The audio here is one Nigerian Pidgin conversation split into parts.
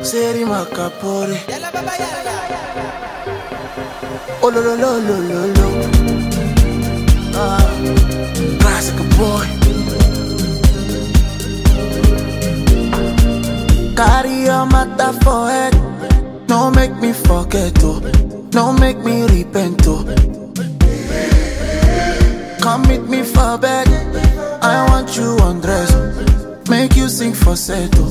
Seri Makapore. Oh, lo, lo, lo, lo, lo, lo. Ah, classic boy. Carry your matter for head. No make me forget, oh. No make me repent, oh. Come meet me for bed. I want you undress. Make you sing for settle.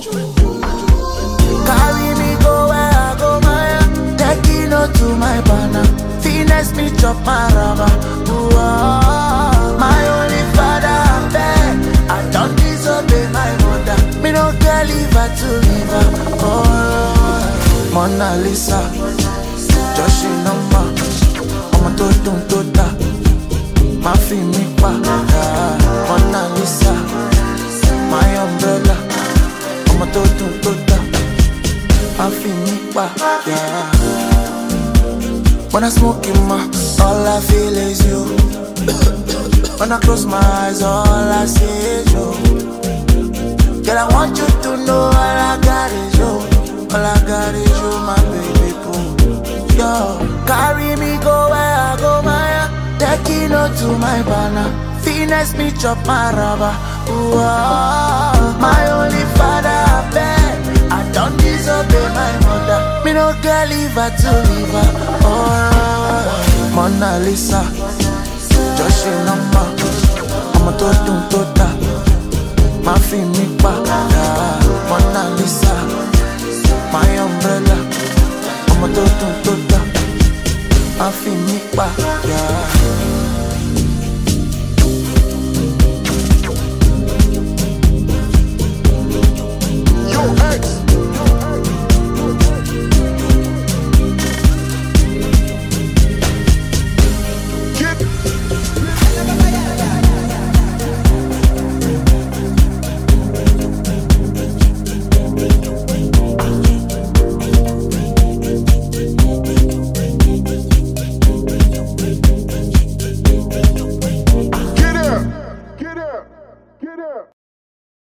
Carry me go where I go, Maya. Take it no to my banner. Finesse me chop my rubber. Ooh, ah, my only father, I beg. I don't disobey my mother. Me no care leave her to leave her. Oh, Mona Lisa. Just she number. Ọmọ tó dùn tó dá. Má fi mí pa. ah, Mona Lisa. My umbrella. Ọmọ tó dùn tó dá. Má fi mí pa. Yeah. When I smoke in my, all I feel is you. when I close my eyes, all I see is you. Girl, I want you to know all I got is you. All I got is you, my baby boo. Yo, carry me go where I go, Maya. Take it no to my banner. Finesse me chop my rubber. Ooh, ah, my only father, I beg. I don't disobey my mother. Me no girl leave her to leave her. Oh, Mona Lisa. Just she number. Ọmọ tó dùn tó dá. Má fi mí pa. ah, Mona Lisa. My umbrella. Ọmọ tó dùn tó dá. Má fi mí pa. Yeah.